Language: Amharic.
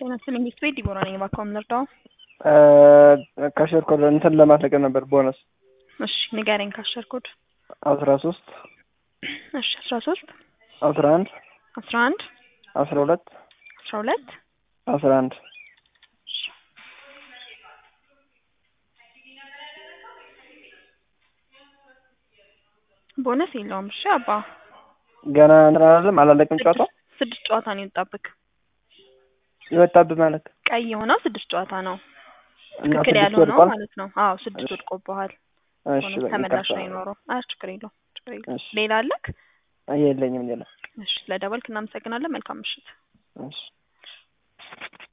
ጤና ይስጥልኝ ቤት ቤት ዲቦራ ነኝ። እባክዎ ምን ልርዳው? ካሸር ኮድ እንትን ለማስለቀቅ ነበር ቦነስ እሺ ንገረኝ። ካሸር ኮድ አስራ ሶስት እሺ አስራ ሶስት አስራ አንድ አስራ አንድ አስራ ሁለት አስራ ሁለት አስራ አንድ ቦነስ የለውም። እሺ አባ ገና እንትን አላለም አላለቅም ጨዋታው ስድስት ጨዋታ ነው የወጣብክ። የወጣብህ ማለት ቀይ የሆነው ስድስት ጨዋታ ነው። እና ትክክል ስድስት ያልሆነው ወድቋል? ማለት ነው። አዎ ስድስት ወድቆብሃል። እሺ ቦነስ በቃ ተመላሽ ይቅርታ። ነው የኖረው። አይ ችግር የለውም ችግር የለውም። እሺ ሌላ አለክ? የለኝም ሌላ እሺ ስለደወልክ እናመሰግናለን። መልካም ምሽት። እሺ